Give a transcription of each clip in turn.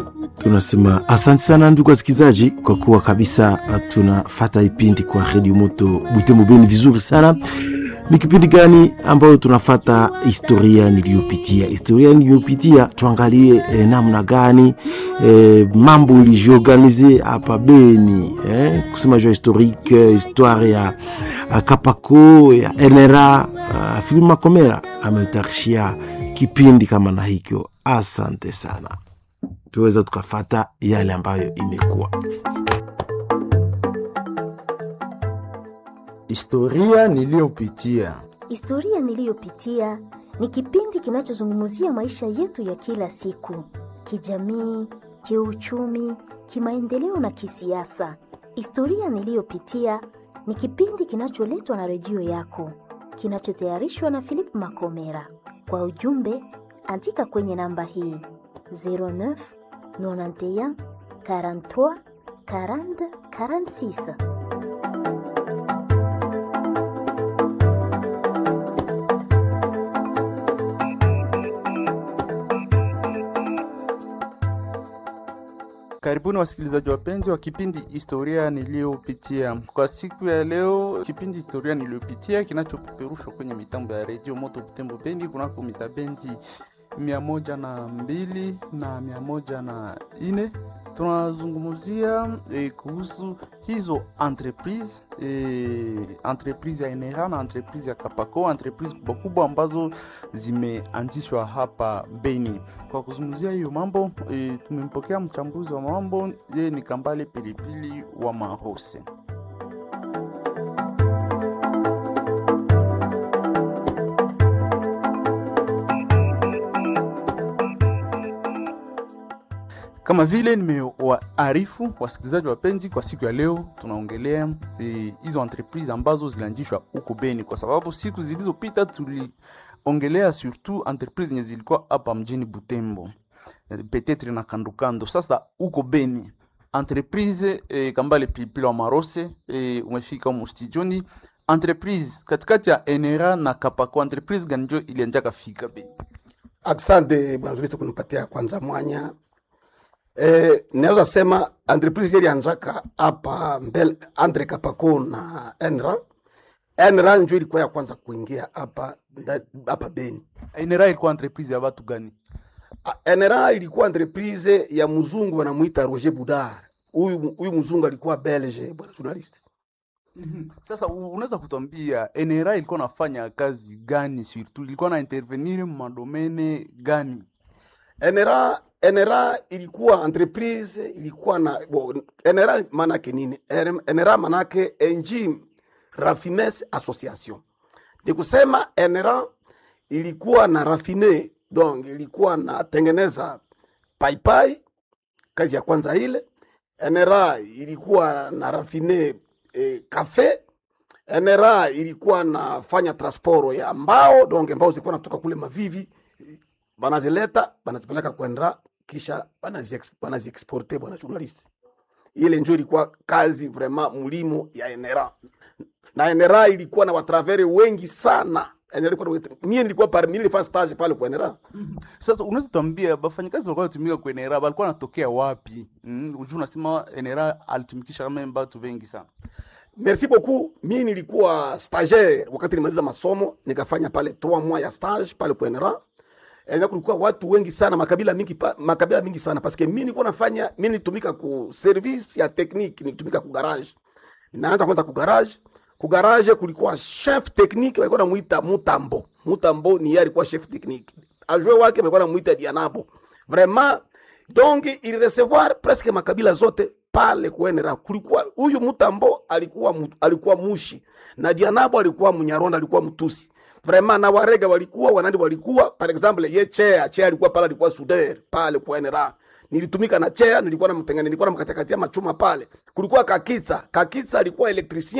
tunasema asante sana ndugu wasikilizaji, kwa kuwa kabisa tunafata ipindi kwa redio moto Butembo Beni vizuri sana. Ni kipindi gani ambayo tunafata historia niliyopitia, historia niliyopitia, tuangalie eh, namna gani eh, mambo ilijiorganize hapa Beni eh, kusema jua historique histoire ya uh, Kapako ya NRA uh, Philip Makomera ametarishia kipindi kama na hikyo. Asante sana, tuweza tukafata yale ambayo imekuwa Historia niliyopitia. Historia niliyopitia ni kipindi kinachozungumzia maisha yetu ya kila siku, kijamii, kiuchumi, kimaendeleo na kisiasa. Historia niliyopitia ni kipindi kinacholetwa na redio yako, kinachotayarishwa na Philip Makomera. Kwa ujumbe, andika kwenye namba hii 09 91 43 40 46. Karibuni wasikilizaji wapenzi wa kipindi historia niliyopitia. Kwa siku ya leo, kipindi historia niliyopitia kinachopeperushwa kwenye mitambo ya redio Moto Butembo Bendi kunako mitabendi mia moja na mbili na mia moja na ine tunazungumzia eh, kuhusu hizo entreprise eh, entreprise ya NRA na entreprise ya Kapako, entreprise kubwa kubwa ambazo zimeanzishwa hapa Beni. Kwa kuzungumzia hiyo mambo eh, tumempokea mchambuzi wa mambo yeye ni Kambale Pilipili wa Mahose. Kama vile nimewaarifu wasikilizaji wapenzi, kwa siku ya leo tunaongelea hizo e, entreprise ambazo zilianzishwa huko Beni, kwa sababu siku zilizopita tuliongelea surtout entreprise zenye zilikuwa hapa mjini Butembo e, petetre na kandokando. Sasa huko Beni entreprise e, Kambale Pilipili wa Marose e, umefika humo studioni. Entreprise katikati ya NRA na Kapako, entreprise gani njo ilianjaka fika Beni? Asante bwana Zuristo kunipatia kwanza mwanya Eh, naweza sema entreprise ilianzaka hapa mbele Andre Kapako na Enra. Enra njo ilikuwa ya kwanza kuingia hapa hapa Beni. NRA ilikuwa entreprise ya watu gani? Enra ilikuwa entreprise ya mzungu wanamuita Roger Budar. Huyu huyu mzungu alikuwa Belge, bwana journalist. Sasa unaweza kutuambia NRA ilikuwa nafanya kazi gani, surtout ilikuwa na intervenir madomene gani? NRA NRA ilikuwa entreprise ilikuwa na bo, NRA manake nini? NRA manake Engine Raffines Association. Ni kusema NRA ilikuwa na rafine, donc ilikuwa na tengeneza paipai, kazi ya kwanza ile. NRA ilikuwa na rafine eh, kafe. NRA ilikuwa nafanya transport ya mbao, donc mbao zilikuwa natoka kule Mavivi banazileta banazipeleka kwenda kisha banaziexporte bwana journalist. Ile njo ilikuwa kazi vraiment mulimo ya NRA na NRA ilikuwa na watravere wengi sana. Mie nilikuwa parmi nilifanya stage pale kwa NRA. Sasa unaweza tuambia bafanyakazi walikuwa wanatumika kwa NRA walikuwa wanatokea wapi? Mm, unajua unasema NRA alitumikisha kama watu wengi sana. Merci beaucoup. Mimi nilikuwa stagiaire wakati nimaliza masomo, nikafanya pale 3 mois ya stage pale kwa NRA na kulikuwa watu wengi sana makabila mingi pa, makabila mingi sana parce que mimi nilikuwa nafanya mimi nitumika ku service ya technique nitumika ku garage naanza kwenda ku garage ku garage kulikuwa chef technique walikuwa namuita Mutambo Mutambo ni yeye alikuwa chef technique ajue wake walikuwa namuita Dianabo vraiment donc il recevoir presque makabila zote pale kuenera kulikuwa huyu Mutambo alikuwa alikuwa mushi na Dianabo alikuwa Munyaronda alikuwa mtusi vraiment na warega walikuwa wanandi walikuwa par exemple ye chea chea alikuwa pale alikuwa suder pale kwa NRA nilitumika na chea nilikuwa namtengene nilikuwa namkatakatia machuma pale kulikuwa kakitsa kakitsa alikuwa electricien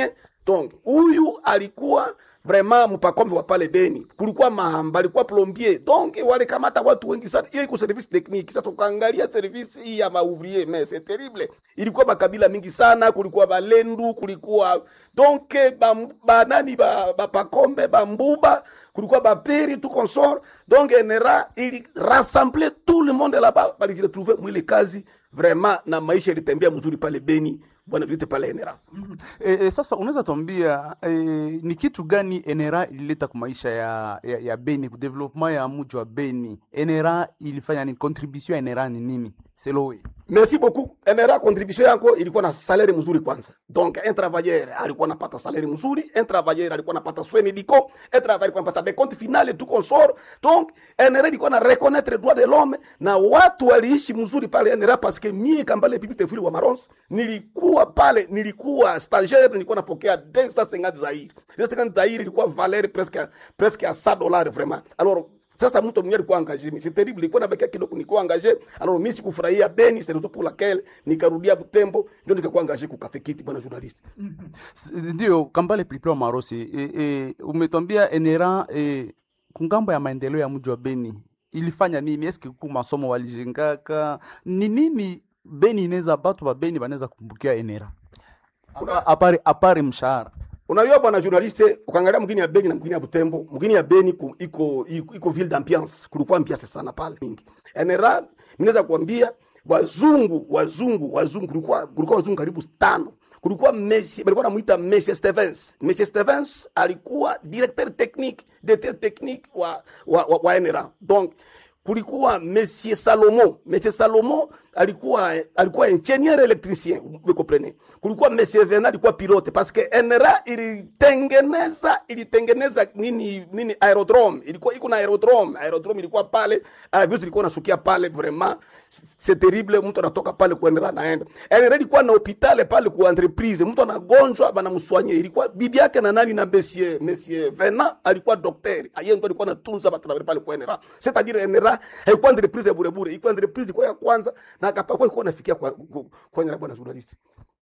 donc huyu alikuwa vraiment mpakombe wa pale Beni, kulikuwa mahamba, alikuwa plombier, donc walikamata watu wengi sana. Ile iko service technique. Sasa tukaangalia service hii ya maouvrier, mais c'est terrible, ilikuwa makabila mingi sana, kulikuwa Balendu, kulikuwa donc ba, ba nani ba, ba pakombe bambuba, kulikuwa baperi tout consort, donc NRA ili rassembler tout le monde là-bas, balijiretrouver mwile kazi vraiment, na maisha ilitembea mzuri pale Beni, bwana vite pale NRA. E, e, sasa unaweza tuambia e, ni kitu gani NRA ilileta kwa maisha ya, ya, ya Beni, ku development ya mji wa Beni? NRA ilifanya ni contribution ya NRA ni nini? Selowe. Merci beaucoup. NRA contribution yako ilikuwa na salaire mzuri kwanza. Donc un travailleur alikuwa anapata salaire mzuri, un travailleur alikuwa anapata soins médicaux, un travailleur alikuwa anapata des comptes finales tout consort. Donc NRA ilikuwa na reconnaître droit de l'homme na watu waliishi mzuri pale NRA parce que mie Kambale Bibi Tefuli wa Marons nilikuwa pale, nilikuwa stagiaire, nilikuwa napokea 250 zaire. 250 zaire ilikuwa valeur presque presque à 100 dollars vraiment. Alors sasa mtu mwenyewe alikuwa engagé, c'est terrible, ilikuwa nabakia kidogo nilikuwa engagé. Alors mimi sikufurahia Beni, c'est raison pour laquelle nikarudia Butembo, ndio nikakuwa engagé ku Cafe Kiti, bwana journaliste. S- Ndio Kambale Pilipili wa Marosi, e, e, umetwambia NRA e, kungambo ya maendeleo ya mji wa Beni ilifanya nini? Eske ku masomo walijengaka ni nini? Beni inaweza batu ba Beni banaweza kumbukia NRA Apa- apare apare mshahara Unajua bwana journaliste, ukaangalia mgini ya Beni na mgini ya Butembo, mgini ya Beni ku, iko, iko iko ville d'ambiance, kulikuwa ambiance sana pale mingi. NRA ninaweza kuambia wazungu wazungu wazungu, kulikuwa kulikuwa wazungu karibu tano. Kulikuwa Messi, walikuwa namuita Messi Stevens. Messi Stevens alikuwa directeur technique, directeur technique wa wa, wa, wa NRA. Donc kulikuwa Monsieur Salomo. Monsieur Salomo alikuwa alikuwa ingenieur électricien, vous comprenez. Kulikuwa Monsieur Vena alikuwa pilote parce que NRA ilitengeneza ilitengeneza nini nini aerodrome. Ilikuwa iko na aerodrome. Aerodrome ilikuwa pale, uh, vitu ilikuwa nasukia pale vraiment c'est terrible, mtu anatoka pale kwa NRA naenda. NRA ilikuwa na hospitali pale kwa entreprise, mtu anagonjwa bana mswanye. Ilikuwa bibi yake na nani na Monsieur Monsieur Vena alikuwa daktari. Yeye ndo alikuwa anatunza batravers pale kwa NRA. C'est-à-dire NRA haikuwa entreprise ya bure bure, ilikuwa entreprise ilikuwa ya kwanza na akapakwa ilikuwa nafikia kwa kwa, kwa NRA bwana journalist.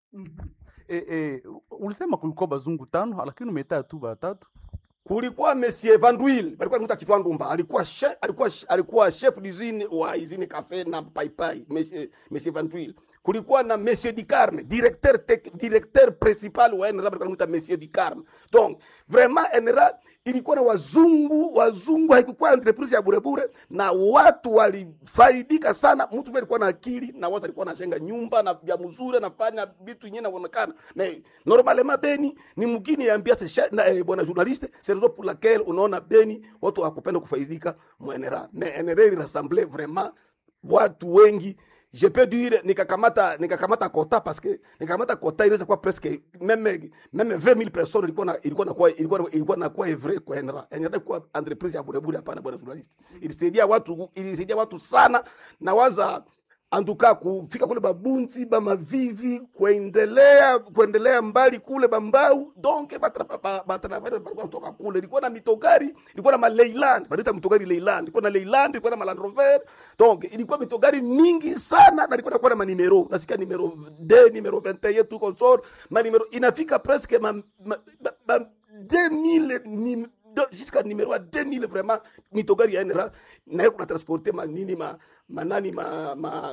e, e, ulisema kulikuwa bazungu tano, lakini umetaa tu batatu. kulikuwa Monsieur Van Duyl, alikuwa anaitwa Kitwa Ndumba, alikuwa chef, alikuwa alikuwa chef d'usine wa usine cafe na paipai, Monsieur Monsieur Van Duyl. Kulikuwa na Monsieur Dicarme, directeur tec, directeur principal wa NRA, alikuwa anaitwa Monsieur Dicarme. Donc vraiment NRA ilikuwa na wazungu, wazungu, haikuwa entreprise ya bure bure, na watu walifaidika sana. Mtu mmoja alikuwa na akili na watu alikuwa anajenga nyumba na vya mzuri, anafanya vitu yenyewe inaonekana. Mais normalement Beni ni mgini ya ambiance sha- na eh, bwana journaliste, c'est raison pour laquelle unaona Beni watu wakupenda kufaidika mwenera. Mais NRA il rassemblait vraiment watu wengi je peux dire nikakamata nikakamata kota parce que nikakamata kota inaweza kuwa presque meme meme 20000 personnes ilikuwa na ilikuwa na kuwa ilikuwa ilikuwa na kuwa evre kwa NRA NRA kwa entreprise ya bure bure hapana bwana journalist ilisaidia watu ilisaidia watu sana na waza antuka kufika kule babunzi bamavivi kuendelea kuendelea mbali kule bambau donc batravare balikuwa kutoka kule ilikuwa na mitogari ilikuwa na maleiland banaita mitogari leiland ilikuwa na leiland ilikuwa na maland rover donc ilikuwa mitogari mingi sana na ilikuwa nakuwa na manimero nasikia nimero d nimero 21 tu consort manimero inafika presque ma, ma, ma, ma 2000 nim, do- jusqu'à numéro à 2000 vraiment mitogari ya NRA naye kuna transporte manini ma manani ma, ma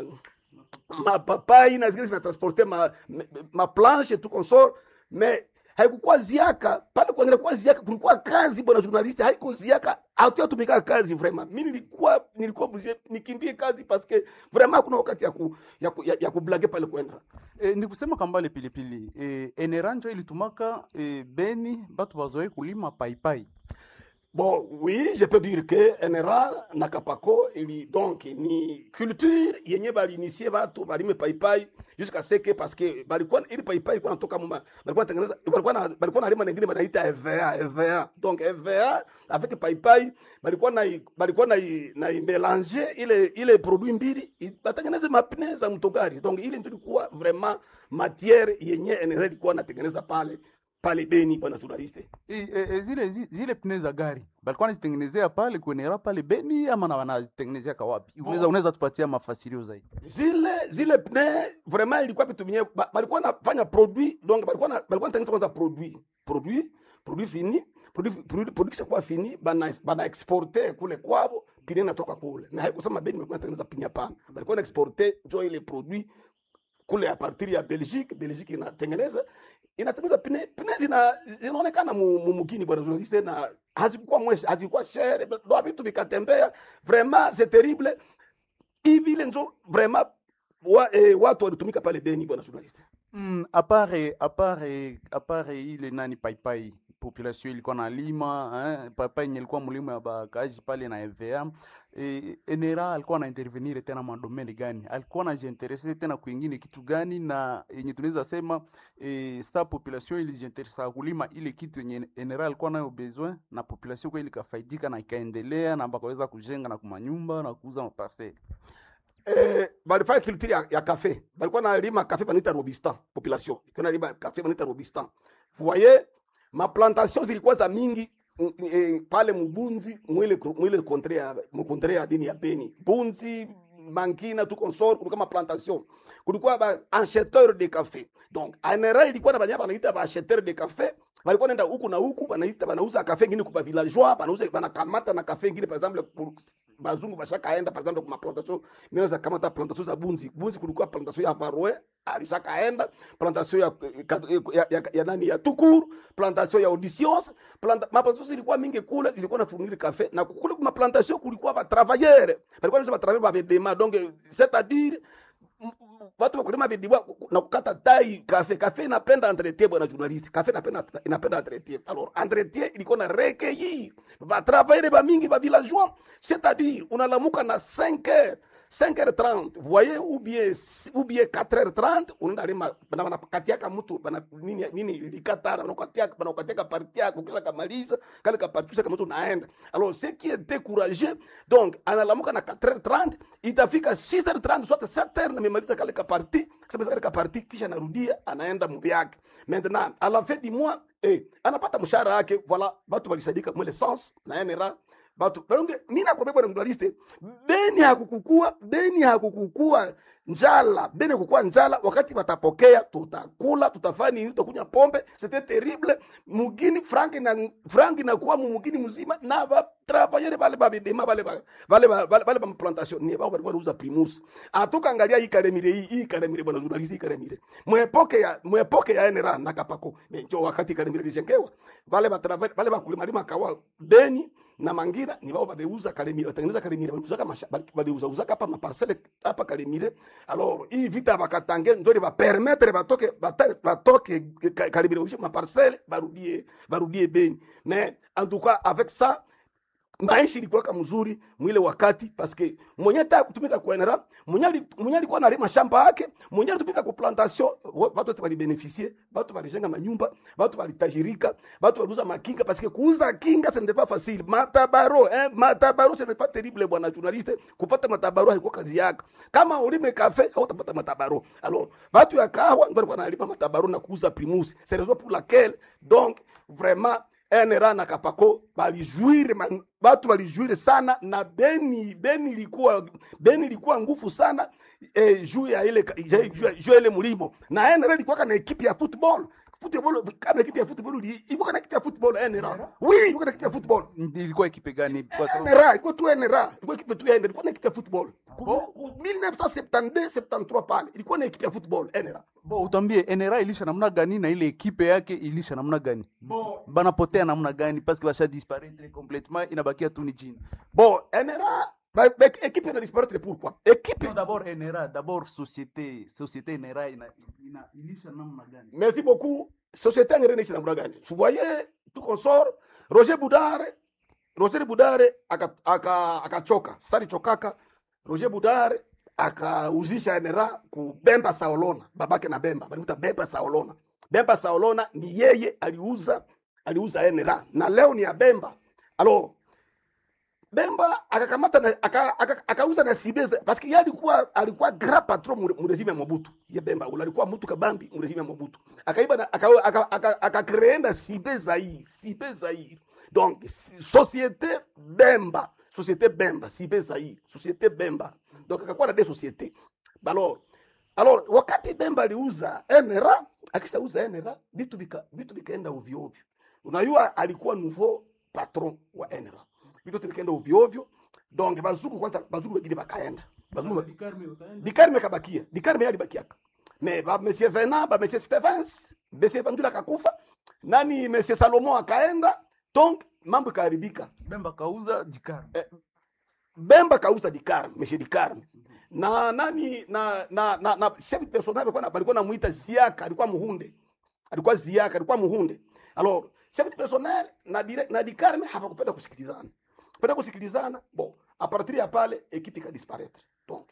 mapapai na zingine zinatransporte ma, ma, ma planche tout consort mais haikukuwa ziaka pale kuangalia kuwa ziaka kulikuwa kazi bwana journaliste haiko ziaka hatuyatumika kazi vraiment mi nilikuwa nilikuwa obligé nikimbie kazi parce que vraiment hakuna wakati ya ku, ya, ku, ya, ya kublage pale kwenda E, ni kusema kambale pilipili e, NRA njo ilitumaka e, Beni batu bazoe kulima paipai Bon, oui, je peux dire que NRA na Kapako ili donc ni culture yenye balinisie watu balime paipai jusqu'à ce que parce que balikuwa ili paipai kwa natoka muma balikuwa tengeneza balikuwa na balikuwa na lima nyingine banaita EVA EVA donc EVA avec paipai balikuwa na balikuwa na na mélanger ile ile produit mbili i- batengeneze mapine za mtogari donc ile ndio ilikuwa vraiment matière yenye NRA ilikuwa natengeneza pale pale Beni, bwana journaliste. E, e, e, zile zi- zile pne za gari balikuwa nazitengenezea pale kuenera pale Beni ama na wanazitengenezea kawapi? Unaweza unaweza tupatia mafasirio zaidi? zile zile pne vraiment ilikuwa vitu vyenye ba- balikuwa nafanya produit donc balikuwa na balikuwa natengeneza kwanza produit produit produit fini produit produit produit kisha kuwa fini bana bana exporter kule kwao pine natoka kule na haikusema Beni balikuwa natengeneza pini hapana balikuwa na exporter jo ile produit kule a partir ya Belgique Belgique inatengeneza inatengeneza pine pine zina zinaonekana mu, mu mugini bwana journaliste na hazikuwa mwesha hazikuwa shere ndo vitu vikatembea vraiment c'est terrible hivi ile njo vraiment wa, eh, watu walitumika pale Beni bwana journaliste. Mm, apare apare apare ile nani paipai population ilikuwa na lima eh, paipai yenye ilikuwa mlimo ya bakaji pale na EVA eh, Enera alikuwa na intervenir tena madomeni gani, alikuwa anajiinterese tena kwingine kitu gani, na yenye tunaweza sema eh, sta population ilijiinteresa kulima ile kitu yenye Enera alikuwa nayo besoin, na population kwa ile ikafaidika na ikaendelea na bakaweza kujenga na kumanyumba na kuuza maparcelle. Eh, balifanya culture ya, ya cafe. Balikuwa na lima cafe banaita Robistan population. Ilikuwa na lima cafe banaita Robistan. Vous voyez, ma plantation zilikuwa za mingi mm, eh, pale Mubunzi mwile mwile kontre ya mkontre ya dini ya Beni. Bunzi Mankina tu consort kulikuwa ma plantation. Kulikuwa ba acheteur de café. Donc, anera ilikuwa na banyama banaita ba acheteur de café walikuwa nenda huku na huku banaita banauza kafe ngine kwa villageois banauza banakamata na kafe ngine par exemple ku- bazungu bashakaenda par exemple kwa plantation mimi za kamata plantation za bunzi bunzi kulikuwa plantation ya Varwe alishakaenda plantation ya, ya, ya, ya, nani ya Tukuru plantation ya Auditions planta, maplantation zilikuwa mingi kule zilikuwa na fournir kafe na kule kuma plantation kulikuwa ba travailleurs balikuwa ni ba travailleurs ba bedema donc c'est à dire m- m- watu wakulima vidiwa na kukata tai kafe kafe inapenda entretien bwana journaliste kafe inapenda inapenda entretien alors entretien ilikuwa na recueillir ba travailler ba mingi ba villageois c'est-à-dire unalamuka na 5 heures 5h30 voyez ou bien ou bien 4h30 unaenda lima bana banakatiaka mtu bana nini nini likatara banakatiaka banakatiaka parti yako kila kamaliza kale kaparti kama mtu naenda alors ce qui est découragé donc analamuka na 4h30 itafika 6h30 soit 7h na memaliza kale kaparti kisha kale kaparti kisha narudia anaenda mbi yake maintenant à la fin du mois eh anapata mshahara yake voilà watu walisadika mwele sens na NRA batu balonge mimi nakwambia bwana mdaliste beni hakukukua beni hakukukua njala beni hakukukua njala wakati watapokea tutakula tutafanya nini tutakunywa pombe c'était terrible mugini frank na frank na kuwa mugini mzima na ba travailler bale ba bidema bale ba bale ba bale ba plantation ni ba walikuwa wanauza primus atoka angalia hii kalemire hii hii kalemire bwana journalist hii kalemire mwepoke ya mwepoke ya NRA na kapako njo wakati kalemire lijengewa bale ba travailler bale ba kulima lima kawa beni na mangira ni bao badeuza kalemire watengeneza kalemire waliuza kama badeuza uza hapa maparcelle hapa kalemire alors hii vita bakatange ndio ba permettre batoke bata- batoke ka- kalemire ushi maparcelle barudie barudie beni mais en tout cas avec ça maisha ilikuwa kama mzuri mwile wakati paske mwenye ta kutumika kwa NRA mwenye ali- mwenye alikuwa analima shamba yake mwenye alitumika kwa plantation wa- watu wote walibeneficie watu walijenga manyumba watu walitajirika watu waliuza makinga paske kuuza kinga ce n'était pas facile matabaro eh matabaro ce n'est pas terrible bwana journaliste kupata matabaro haikuwa kazi yako kama ulime kafe hautapata matabaro alors watu ya kahawa ndio walikuwa wanalima matabaro na kuuza primus c'est raison pour laquelle donc vraiment NRA na Kapako balijuire man- batu balijuire sana na Beni Beni ilikuwa Beni ilikuwa nguvu sana eh, juu ya ile juu ya- juu ya ile mulimo na NRA ilikuwa kana ekipe ya football football kama ekipe ya football ili- ilikuwa kana ekipe ya football NRA oui ilikuwa kana ekipe ya football Ilikuwa ekipe gani? Kwa sababu NRA ilikuwa tu NRA ilikuwa ekipe tu ya NRA ilikuwa na ekipe ya football Ku- ku- 1972 73 pale ilikuwa na ekipe ya football NRA Bo, utambie NRA ilisha namna gani na ile ekipe yake ilisha namna gani? Banapotea namna gani parce que basha disparaître complètement inabakia tu ni jina. bon NRA ba- ba- ekipe ina disparaître pourquoi ekipe Non, d'abord NRA, d'abord société, société NRA ina, ina ilisha namna gani? Merci beaucoup. Société ngere naishi namna gani? Vous voyez, tout consort, Roger Boudare, Roger Boudare aka aka akachoka. Sari chokaka, Roger Boudare akauzisha NRA ku Bemba Saolona, babake na Bemba, balimuta Bemba Saolona. Bemba Saolona ni yeye aliuza aliuza NRA na leo ni ya Bemba. Alors Bemba akakamata na aka- aka- akauza na Sibeza parce que yeye alikuwa alikuwa grand patron mu mu regime ya Mobutu. Ye Bemba ule alikuwa mtu kabambi mu regime ya Mobutu. Akaiba na aka aka, aka, aka créer na Sibe Zaire, Sibe Zaire. Donc si- société Bemba, société Bemba, Sibe Zaire, société Bemba. Donc akakuwa na des sociétés. Alors alors wakati Bemba aliuza NRA, akishauza NRA vitu vika vitu vikaenda ovyo ovyo. Unajua alikuwa nouveau patron wa NRA vitu vikaenda ovyo ovyo. Donc bazuku kwanza bazuku wengine bakaenda. Bazuku Dikarme kabakia. Dikarme alibakiaka. Mais ba monsieur Venant, ba monsieur Stevens, monsieur Vandula kakufa. Nani monsieur Salomon akaenda. Donc mambo ikaharibika. Bemba kauza dikar. Bemba kauza Dikarme, monsieur Dikarme. Na nani na na na, na chef de personnel alikuwa na- alikuwa namuita Ziaka, alikuwa muhunde. Alikuwa Ziaka, alikuwa muhunde. Alors, chef de personnel na direct na Dikarme hapakupenda kusikilizana. Penda kusikilizana. Bon, a partir ya pale ekipe ikadisparaître. Donc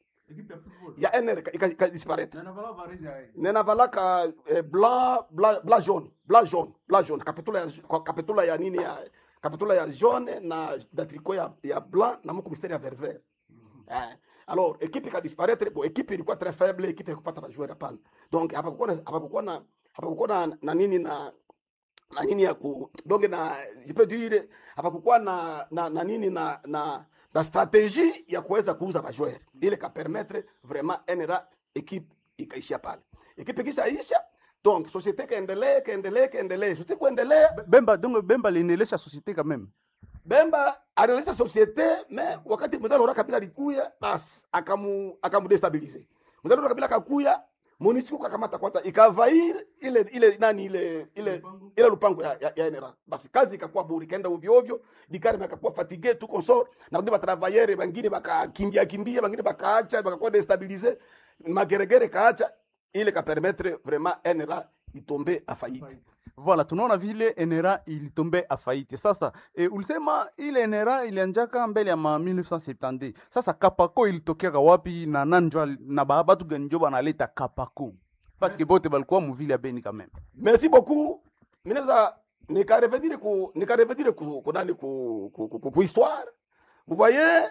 ya NR ika- ika- ikadisparaître. nena valaka eh, blanc blanc blanc jaune blanc jaune blanc jaune kapitula ya kwa- kapitula ya nini ya kapitula ya jaune na da tricot ya, ya blanc na muko mistari ya vert vert eh. alors équipe ika disparaître bon équipe ilikuwa très faible équipe ikupata bajoueur hapana donc hapakukuwa na hapakukuwa na hapakukuwa na, na nini na na nini ya ku donc na je peux dire hapakukuwa na, na na nini na na na stratégie ya kuweza kuuza bajoueur ile ka permettre vraiment NRA équipe ikaishia pale ekipe ikishaisha donc société kaendelee kaendelee kaendelee société kuendelea Bemba donc Bemba liendelesha société quand même. Bemba alianzisha société mais wakati mzalo Laurent Kabila alikuya basi akamu akamudestabilize mzalo Laurent Kabila akakuya MONUSCO kakamata kwanza ikavair ile ile nani ile ile ile lupango ya, ya, ya NRA basi kazi ikakuwa bure ikaenda ovyo ovyo dikari akakuwa fatigue tu consort na wengine batravailleur wengine bakakimbia kimbia wengine bakaacha bakakuwa destabilize mageregere kaacha ile ka permettre vraiment NRA itombe a faillite Voilà, tunaona vile NRA ilitombe afaiti. Sasa e, ulisema ile NRA ilianjaka mbele ya ma 1970. Sasa Kapako ilitokeaka wapi na nanjwa na ba- batu gani njo banaleta Kapako? Parce que bote balikuwa muvile ya Beni quand même. merci beaucoup minaweza nikarevedire ku nikarevedire ku, ku nani ku, ku, ku, ku, ku histoire vous voyez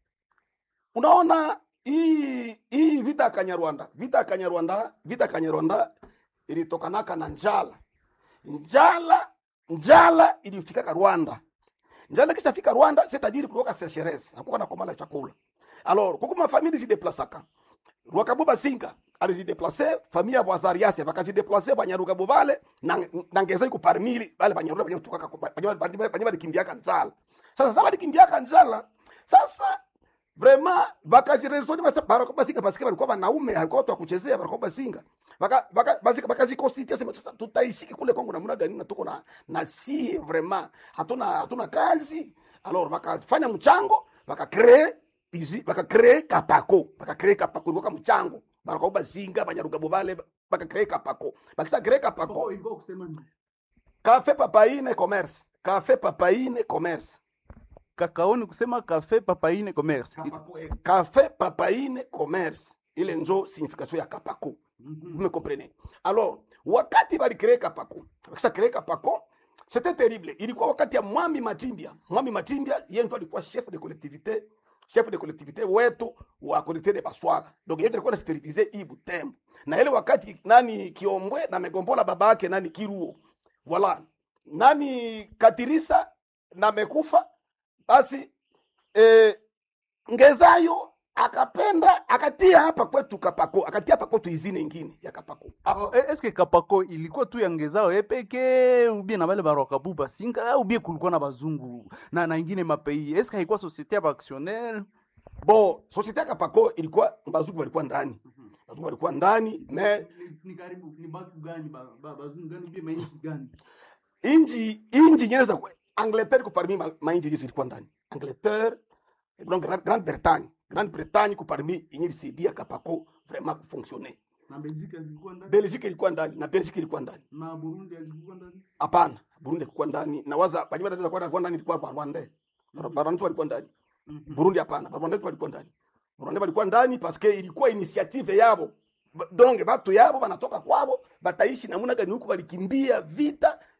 unaona hii hii vita ya Kanyarwanda vita ya Kanyarwanda vita ya Kanyarwanda ilitokanaka na njala njala njala ilifikaka Rwanda njala kisha fika Rwanda c'est-à-dire kutoka sécheresse hakuwa na komala chakula alors kuko mafamili zideplasaka Rwakabuba Singa alizideplace famille ya Bwazariase bakazideplace Banyarugabo bale na, na ngeza iko parmili bale Banyaruga banyotoka banyaba likimbiaka njala sasa sasa balikimbiaka njala sasa vraiment bakajirezoni basa Barakoba Singa basi balikuwa wanaume halikuwa watu wa kuchezea Barakoba Singa baka baka basi bakajikonstitute sema sasa tutaishiki kule Kongo namna gani na tuko na na sie vraiment hatuna hatuna kazi alors bakafanya mchango bakacree izi bakacree kapako bakacree kapako ilikuwa mchango bakaoba zinga banyarugabo bale bakacree kapako bakisa cree kapako cafe papaine commerce cafe papaine commerce Kakao ni kusema cafe papaine commerce. Kapako, eh, cafe papaine commerce ile njo signification ya kapako vous me comprenez alors wakati balicree kapako bakisa cree kapako c'était terrible ilikuwa wakati ya mwami matimbia mwami matimbia yeye ndo alikuwa chef de collectivité chef de collectivité wetu wa collectivité de Baswaga donc yeye alikuwa anasupervise hii Butembo na ile wakati nani Kiombwe na megombola baba yake nani Kiruo voilà nani Katirisa na mekufa basi eh, Ngezayo akapenda akatia hapa kwetu Kapako akatia hapa kwetu izini ingine ya Kapako Oh, e- Eske Kapako ilikuwa tu ya ngezao ye peke ubie na bale barwakabuba singa au ubie kulikuwa na bazungu na na ingine mapei. Eske haikuwa societe ya baactionnaire? bo societe ya Kapako ilikuwa bazungu walikuwa ndani bazungu walikuwa ndani mais Ni karibu ni batu gani bazungu gani ubie mainchi gani? inji inji nyingine za Angleterre ko parmi ma, ma inji zilikuwa ndani Angleterre donc Grande Grande Bretagne Grande Bretagne ko parmi yenye ilisaidia Kapako vraiment kufonctionner Na Belgique zilikuwa ndani Belgique ilikuwa ndani na Belgique ilikuwa ndani na Burundi zilikuwa ndani. hapana Burundi ilikuwa ndani na waza banyuma wanaweza kuwa ndani ndani ilikuwa Rwanda Rwanda walikuwa ndani Burundi hapana Rwanda walikuwa ndani Rwanda walikuwa ndani parce que ilikuwa initiative yabo Ba- donc batu yabo banatoka kwabo bataishi namuna gani huku balikimbia vita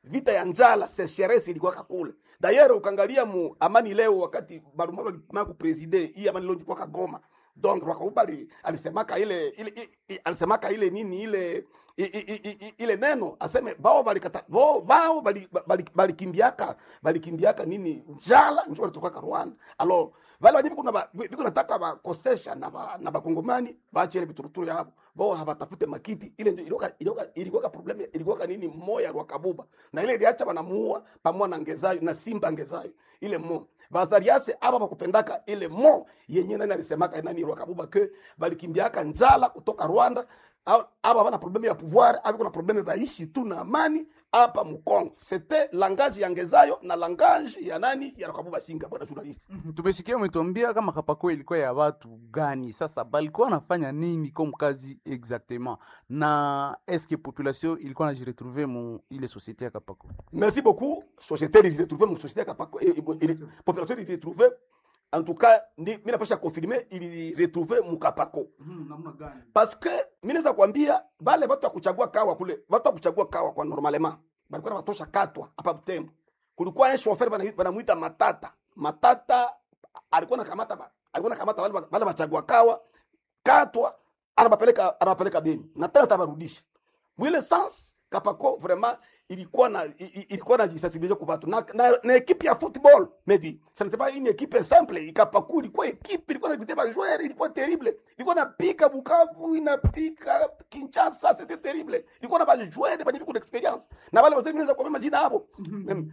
vita ya njala sécheresse ilikuwa kule dayere ukangalia mu amani leo wakati barumaru alimaa kupreside hii amani leo ilikuwa kagoma donc Rwakubali alisemaka ile ile i- i- alisemaka ile nini ile i, i, i, i, ile neno aseme bao balikata bao bao bali- bali- balikimbiaka balikimbiaka nini njala njo walitoka Rwanda alors vale wajibu kuna ba- biko nataka bakosesha na ba, na bakongomani baache ile bituruturu yabo bao habatafute makiti ile ndio ilikuwa ilikuwa ilikuwa problem ilikuwa nini moya Rwakabuba na ile iliacha banamuua pamoja na ngezayo na simba ngezayo ile mo bazariase aba bakupendaka ile mo yenye nani alisemaka nani Rwakabuba ke balikimbiaka njala kutoka Rwanda au- aba bana probleme ya pouvoir aba kuna probleme baishi tu na amani hapa Mkongo c'était langage ya ngezayo na langage ya nani ya Rwakabuba singa bwana journalist tumesikia umetuambia kama kapako ilikuwa ya watu gani sasa balikuwa wanafanya nini comme kazi exactement na eske population ilikuwa najiretrouve mu ile société ya kapako Merci beaucoup. Société il retrouvé mon société kapako et population il retrouvé en tout cas ni mimi napasha confirmer il retrouvé mukapako namna gani parce que mimi naweza kuambia wale watu wa kuchagua kawa kule watu wa kuchagua kawa kwa normalement balikuwa na watosha katwa hapa Butembo kulikuwa un chauffeur bana banamuita Matata Matata alikuwa nakamata ba- alikuwa nakamata wale wa- wale wachagua kawa katwa anabapeleka anabapeleka Beni na tena tabarudisha mwile sens kapako vraiment ilikuwa na i- i- ilikuwa na jisensibiliser kwa watu na, na, na equipe ya football medi ça n'était pas une équipe simple ikapaku ilikuwa equipe ilikuwa na vitema joueur ilikuwa terrible ilikuwa na pika Bukavu inapika Kinshasa c'était terrible ilikuwa na ba joueur ba beaucoup d'expérience na wale wote vinaweza kwa majina hapo Em,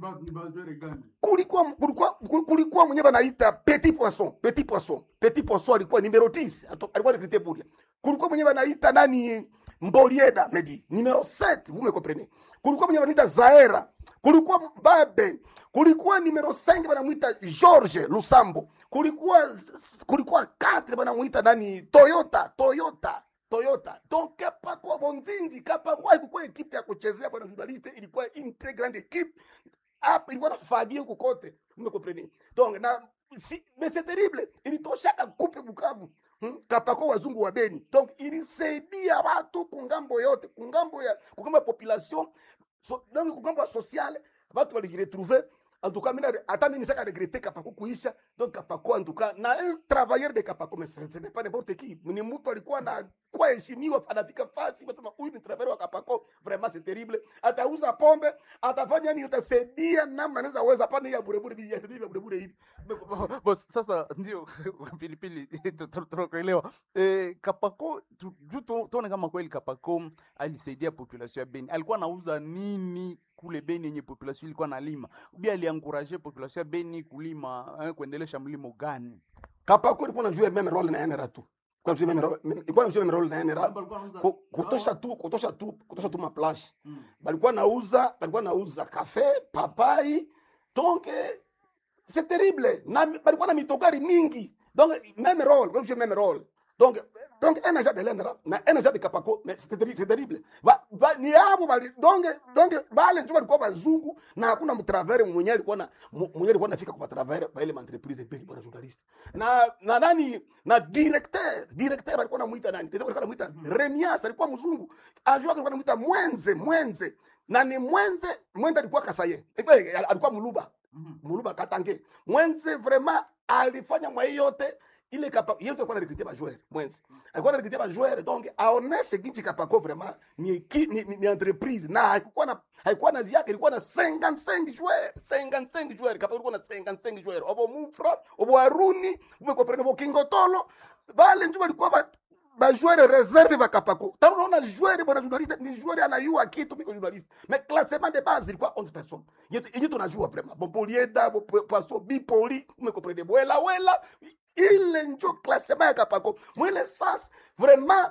kulikuwa kulikuwa kulikuwa mwenyewe anaita petit poisson petit poisson petit poisson alikuwa numero 10 ato- alikuwa recruté Buria kulikuwa mwenyewe anaita nani Mbolieda Medi numero 7 vous me comprenez kulikuwa mwenyewe anaita Zaera kulikuwa Babe kulikuwa numero 5 banamuita George Lusambo kulikuwa kulikuwa 4 banamuita nani Toyota Toyota Toyota. Donc kapa kwa Bonzinzi, kapa kwa ilikuwa ekipe ya kuchezea bwana journaliste, ilikuwa une très grande équipe hapa ilikuwa nafagia huko kote umekompreni donc na si, mais c'est terrible ilitoshaka kupe Bukavu hmm? kapako wazungu wa Beni donc ilisaidia watu kungambo yote kungambo ya kungambo ya population so, donc kungambo ya sociale watu walijiretrouver en tout cas mina hata mimi nisaka regretter kapako kuisha donc kapako en tout cas na un travailleur de kapako mais ce ce n'est pas n'importe qui ni mtu alikuwa na kwa heshimiwa anafika fasi wasema huyu ni travailleur wa kapako vraiment c'est terrible atauza pombe atafanya nini utasaidia namna anaweza weza pana ya burebure bi ya burebure hivi Boss, sasa ndio pilipili tu- tu- tunakuelewa eh, kapako tu- juu tu- tuone kama kweli kapako alisaidia population ya beni alikuwa anauza nini kule beni yenye population ilikuwa nalima ubi alianguraje population ya beni kulima eh, kuendelesha mlimo gani kapako ilikuwa na jouer même rôle na NRA tu kwa jouer même rôle ilikuwa na jouer même rôle na NRA Ku- kutosha tu kutosha tu kutosha tu maplash balikuwa nauza balikuwa nauza kafe papai donc eh, c'est terrible na balikuwa na mitogari mingi donc même rôle kwa jouer même rôle donc donc un agent de l'ENRA na un agent de Kapako mais c'est terrible c'est terrible ba, ba, ni hapo bali donc donc bale ndio walikuwa bazungu na hakuna mtravere mwenye alikuwa na mu- mwenye alikuwa anafika kwa travere ba ile entreprise mbele bwana journalist na na nani na directeur directeur alikuwa anamuita nani directeur alikuwa anamuita Remias alikuwa mzungu ajua alikuwa anamuita Mwenze Mwenze na ni Mwenze Mwenze alikuwa Kasaye Eh, alikuwa Muluba Muluba Katange Mwenze vraiment alifanya mwa hii yote ile kapa yote alikuwa anarekrutia bajoueur Mwenze alikuwa anarekrutia bajoueur donc aoneshe kinchi kapako vraiment ni, eki- ni, ni, ni entreprise na haikuwa na haikuwa na ziake ilikuwa na 55 joueurs 55 joueurs kapako ilikuwa na 55 joueurs obo mufra obo aruni umekomprendre bo kingotolo bale ndio walikuwa ba bajoueur reserve bakapako tano naona joueur bwana journaliste ni joueur anayua kitu miko journaliste mais classement de base ilikuwa 11 personnes yetu yenyewe tunajua vraiment bon polieda bon poisson bipoli umekomprendre bwela wela ile njo classement ya kapako mwile sas vraiment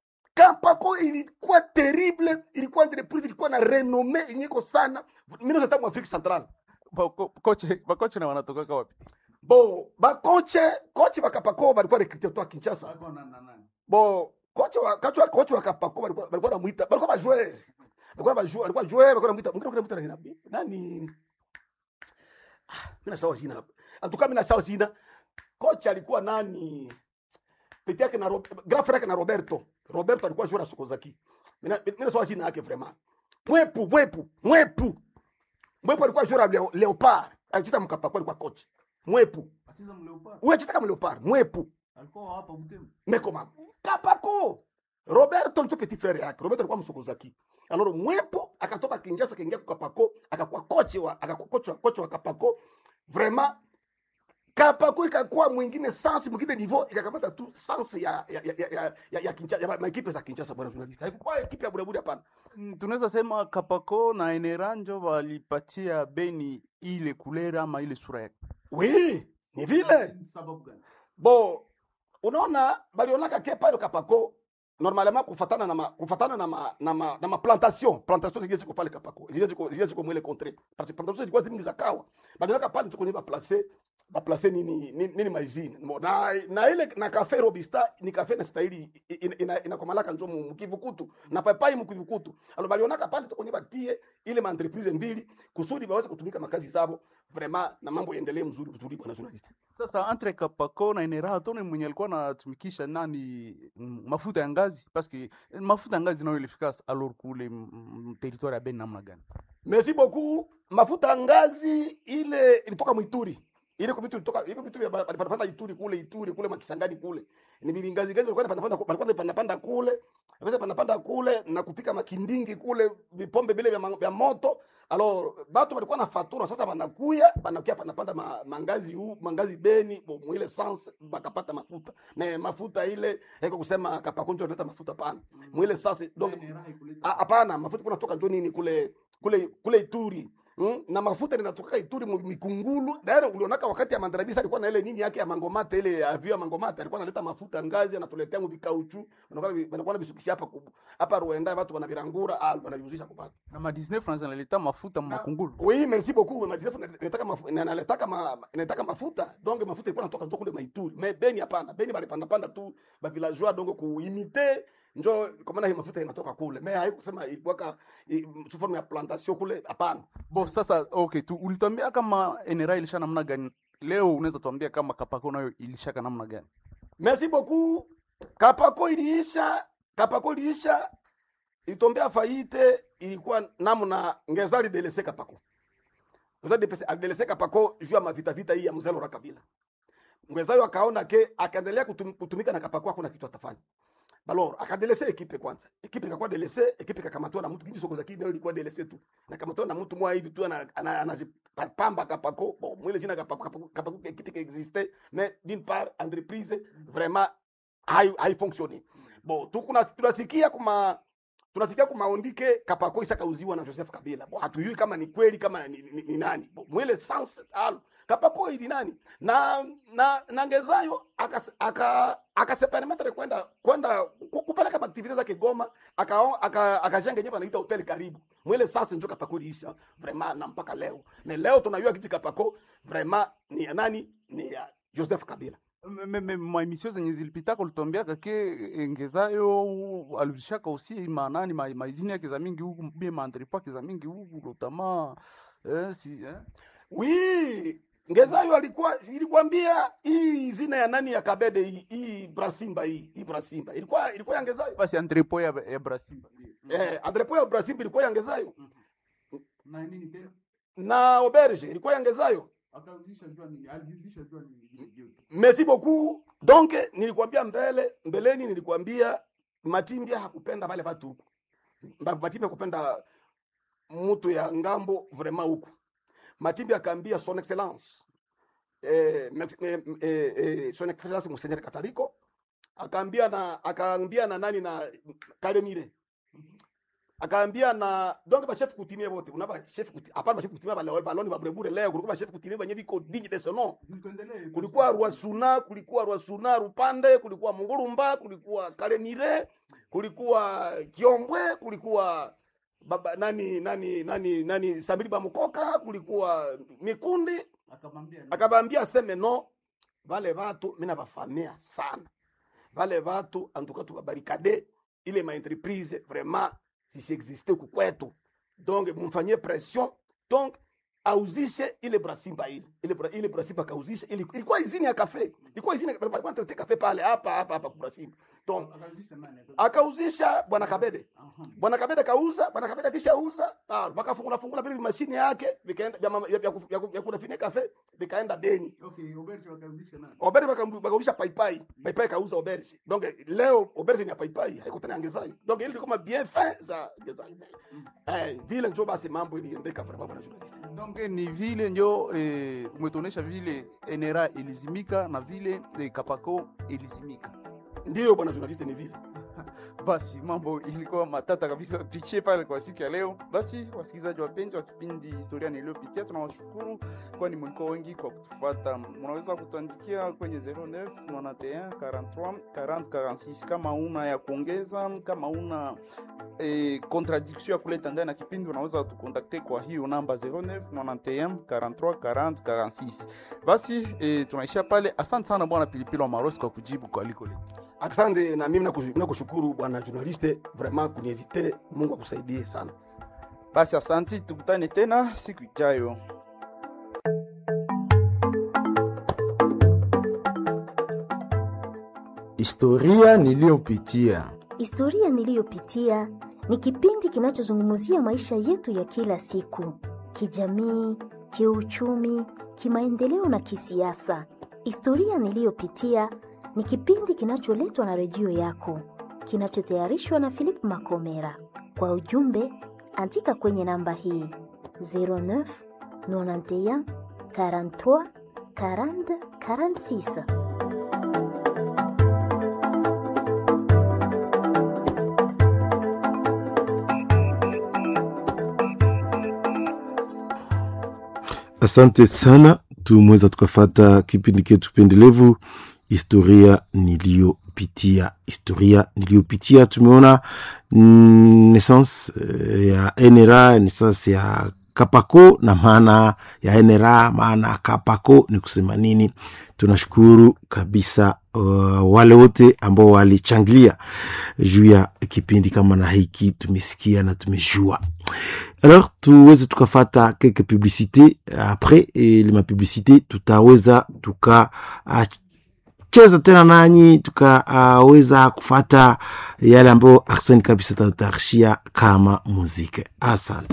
kapako ilikuwa terrible ilikuwa entreprise ilikuwa na renome inyiko sana mimi ndio Afrique centrale Bako- koche bakoche na wanatokaka wapi bo bakoche koche bakapako balikuwa recruter kutoka Kinshasa bo kocha wa kocha wa kocha wa Kapako walikuwa walikuwa wanamuita walikuwa bajoueur walikuwa bajoueur walikuwa joueur walikuwa wanamuita mwingine wanamuita nani nani Ah, mimi nasahau jina hapa atuka mimi nasahau jina kocha alikuwa nani pete yake na Rob- grand frère yake na Roberto Roberto alikuwa joueur wa Sokozaki mimi na- mimi nasahau jina yake vraiment mwepu mwepu mwepu mwepu alikuwa jora leo, leopard alicheza mkapa kwa alikuwa coach mwepu wewe cheza kama leopard mwepu mekoma kapako roberto ndio petit frère yake roberto alikuwa msokozaki alors mwepo akatoka kinjasa kaingia kwa kapako akakuwa coach wa akakuwa coach wa coach wa kapako vraiment kapako ikakuwa mwingine sans mwingine niveau ikakamata tu sans ya ya ya ya ya, ya, Kinshasa, ya maekipe za Kinshasa bwana journalist haikuwa ekipe ya buraburi hapana Mm, tunaweza sema Kapako na Eneranjo walipatia Beni ile kulera ama ile sura yake. oui ni vile Sababu gani? bo unaona balionaka ke pale kapako normalement kufatana na ma, kufatana na ma, na ma, na ma plantation plantation zile ziko pale kapako zile ziko zile ziko mwele contre parce que plantation zilikuwa zingi za kawa balionaka pale tuko ni ba placer ba placer nini nini, nini maizini Mo- na na ile na cafe robista ni cafe na style ina inakomalaka njo mu kivukutu na papai mu kivukutu alo balionaka pale tuko ni batie ile ma entreprise mbili kusudi baweze kutumika makazi zabo vraiment na mambo yaendelee mzuri mzuri bwana journalist Sasa entre Kapako na Enera tone mwenye alikuwa anatumikisha nani mm, mafuta ya ngazi parce que eh, mafuta ya ngazi nayo ilifika alors kule mm, mm, territoire ya Beni namna gani? Merci beaucoup. Mafuta ngazi ile ilitoka Mwituri. Ile kwa vitu ilitoka ile vitu vya panapanda Ituri kule Ituri kule Makisangani kule. Ni bili ngazi ngazi walikuwa panapanda walikuwa panapanda kule. Walikuwa panapanda kule na kupika makindingi kule vipombe vile vya, ma- vya moto. Alors batu walikuwa na fatura sasa banakuya banakuya panapanda ma, mangazi huu mangazi Beni bo mwile sans bakapata mafuta. Na mafuta ile haiko kusema kapakonjo analeta mafuta pana. Mwile sasa donc Ah, hapana mafuta kuna toka njo nini kule kule kule Ituri Mm? na mafuta ninatoka Ituri mu- mikungulu daira ulionaka wakati ya mandarabisa alikuwa na ile nini yake ya mangomata ile avio ya mangomata alikuwa analeta mafuta ngazi anatuletea mu vikauchu wanakuwa na bisukisha hapa ku- hapa Rwanda watu wanavirangura ah wanavizusha kwa watu Na ma 19 francs analeta mafuta makungulu. oui merci beaucoup madisefu nataka mafuta nataka ma, nataka mafuta donc mafuta ilikuwa natoka njo kule Maituri mais Beni hapana Beni bali panda panda tu ba villageois donc kuimite njo kwa maana hii mafuta inatoka kule mais haikusema ilikuwa sous forme ya plantation kule hapana Bo sasa okay tu ulituambia kama Enera ilisha namna gani? Leo unaweza tuambia kama Kapako nayo ilishaka namna gani? Merci beaucoup. Kapako iliisha, Kapako iliisha, ilitombea faite, ilikuwa namna ngezali delese Kapako. Ngezali delese- alidelese Kapako juu ya mavita vita hii ya mzee Laurent Kabila. Ngwezayo akaona ke akaendelea kutum, kutumika na Kapako hakuna kitu atafanya. Balor akadelese ekipe kwanza. Ekipe ikakuwa delese, ekipe ikakamatwa na mtu hivi soko za kidi nayo ilikuwa delese tu. Na kamatwa na mtu mwa hivi tu ana- ana- anajipamba Kapako. Bon, mwile jina Kapako Kapako, Kapako ekipe qui existait mais d'une part entreprise vraiment hai haifonctionne. Bon, tukuna tunasikia kuma tunasikia kumaondike Kapako isakauziwa na Joseph Kabila. Bon, hatujui kama ni kweli kama ni, ni, ni nani. Bon, mwile sans al Kapako ili nani? Na na na Ngezayo aka aka akasepermetre kwenda kwenda ku- kupeleka activite zake Goma aka aka akajenge nyumba anaita hotel karibu. Mwile sasa ndio Kapako iliisha vraiment na mpaka leo. Na leo tunajua kiti Kapako vraiment ni ya nani? Ni ya Joseph Kabila. Me- me- ma emission zenye zilipitaka ulituambiaka ke Ngezayo alishaka aussi manani ma, maizini yake za mingi huku bie maandripo yake za mingi huku lotama eh, si, eh? Oui, Ngezayo alikuwa ilikwambia hii zina ya nani ya Kabede hii hii Brasimba hii hii Brasimba ilikuwa ilikuwa ya Ngezayo. basi andripo ya, ya Brasimba ndio. Eh, Andrepo ya Brasimba ilikuwa ya Ngezayo na nini tena na Auberge ilikuwa ya Ngezayo. akauzisha jua nini aliuzisha jua nini Merci beaucoup. Donc nilikwambia mbele mbeleni nilikwambia Matimbia hakupenda wale watu huku. Mba- Matimbia hakupenda mtu ya ngambo vraiment huku. Matimbia akaambia son excellence eh, mex- eh, eh, eh, son excellence Monseigneur Kataliko akaambia na akaambia na nani na Kalemire akaambia na donc ba chef coutumier wote unaba chef coutumier hapana ba chef coutumier ba baloni ba brebure leo kulikuwa ba chef coutumier wenye biko digne de son nom kulikuwa Rwasuna, kulikuwa Rwasuna Rupande, kulikuwa Mungurumba, kulikuwa Kalemire, kulikuwa Kiombwe, kulikuwa baba nani nani nani nani Samiri Bamukoka, kulikuwa Mikundi. akamwambia Akabambia aseme no, vale vatu mina bafamia sana vale vatu antuka tukabarikade ile ma entreprise vraiment zisiexiste huku kwetu, donc mumfanyie pression donc auzishe ile brasimba ile ile, bra, ile brasimba kauzishe ili, ilikuwa izini ya kafe ilikuwa izini ya- walikuwa wanatete kafe pale hapa hapa hapa kwa brasimba donc akauzisha bwana Kabede bwana Kabede kauza bwana Kabede akishauza ah, wakafungula fungula vile mashine yake vikaenda vya mama- vya- vya ku- vya ku- vya kunafanya kafe vikaenda Beni Oberge bakauzisha paipai paipai kauza Oberge donc leo Oberge ni ya paipai haiko tena angezai donc ile kama bien fin za angezai eh vile ndio basi mambo iliendeka vraiment bwana journalist donc ni vile njo eh, umetuonesha vile NRA ilizimika na vile eh, Kapako ilizimika. ndio bwana journalist ni vile Basi mambo ilikuwa matata kabisa, tuishie pale kwa siku ya leo. Basi wasikilizaji wapenzi wa kipindi historia niliyopitia, tunawashukuru kwani mlikuwa wengi kwa kutufuata. Mnaweza kutuandikia kwenye 09 91 43 40 46 kama una ya kuongeza, kama una eh, contradiction ya kuleta ndani ya kipindi, unaweza tukontakte kwa hiyo namba 09 91 43 40 46. Basi eh, tunaishia pale. Asante sana bwana Pilipili wa Marosi kwa kujibu kwa aliko leo. asante na mimi nakushu- nakushukuru bwana journaliste vraiment kunievite Mungu akusaidie sana Basi asanti, tukutane tena siku ijayo. Historia niliyopitia. Historia niliyopitia ni kipindi kinachozungumzia maisha yetu ya kila siku, kijamii, kiuchumi, kimaendeleo na kisiasa. Historia niliyopitia ni kipindi kinacholetwa na redio yako, kinachotayarishwa na Philip Makomera. Kwa ujumbe, andika kwenye namba hii 09 91 43 40 46. Asante sana, tumeweza tukafata kipindi ketu pendelevu historia niliyopitia. Historia niliyopitia, tumeona mm, naissance eh, ya NRA, naissance ya Kapako na maana ya NRA, maana ya Kapako ni kusema nini. Tunashukuru kabisa uh, wale wote ambao walichangilia juu ya kipindi kama na hiki, tumesikia na tumejua alors tuweze tukafata quelques publicité après eh, le mapublicité tutaweza tukacheza tena nanyi tukaweza kufata yale ambayo Arsene kabisa tatarishia kama muziki. Asante.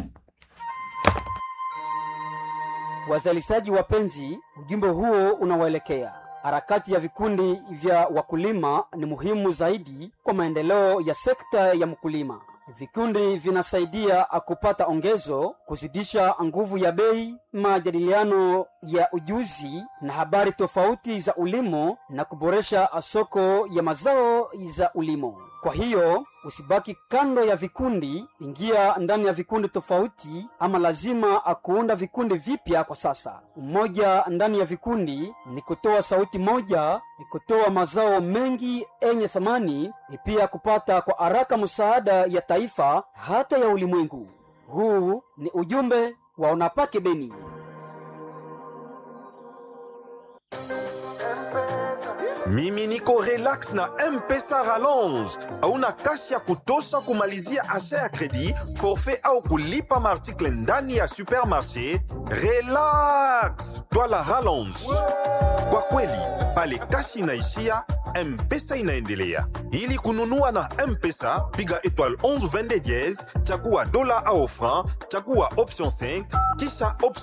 Wazalishaji wapenzi, ujumbe huo unawaelekea. Harakati ya vikundi vya wakulima ni muhimu zaidi kwa maendeleo ya sekta ya mkulima. Vikundi vinasaidia kupata ongezo, kuzidisha nguvu ya bei, majadiliano ya ujuzi na habari tofauti za ulimo na kuboresha soko ya mazao za ulimo. Kwa hiyo usibaki kando ya vikundi, ingia ndani ya vikundi tofauti, ama lazima kuunda vikundi vipya kwa sasa. Umoja ndani ya vikundi ni kutoa sauti moja, ni kutoa mazao mengi yenye thamani, ni pia kupata kwa haraka msaada ya taifa hata ya ulimwengu. Huu ni ujumbe wa Unapake Beni. mimi niko relax na mpesa rallonge hauna kashi ya kutosha kumalizia asha ya kredi forfait au kulipa maartikle ndani ya supermarché relax twala rallonge kwa kweli pale kashi inaishia mpesa inaendelea ili kununua na mpesa piga étoile 11 22 chagua dola au franc chagua option 5 kisha option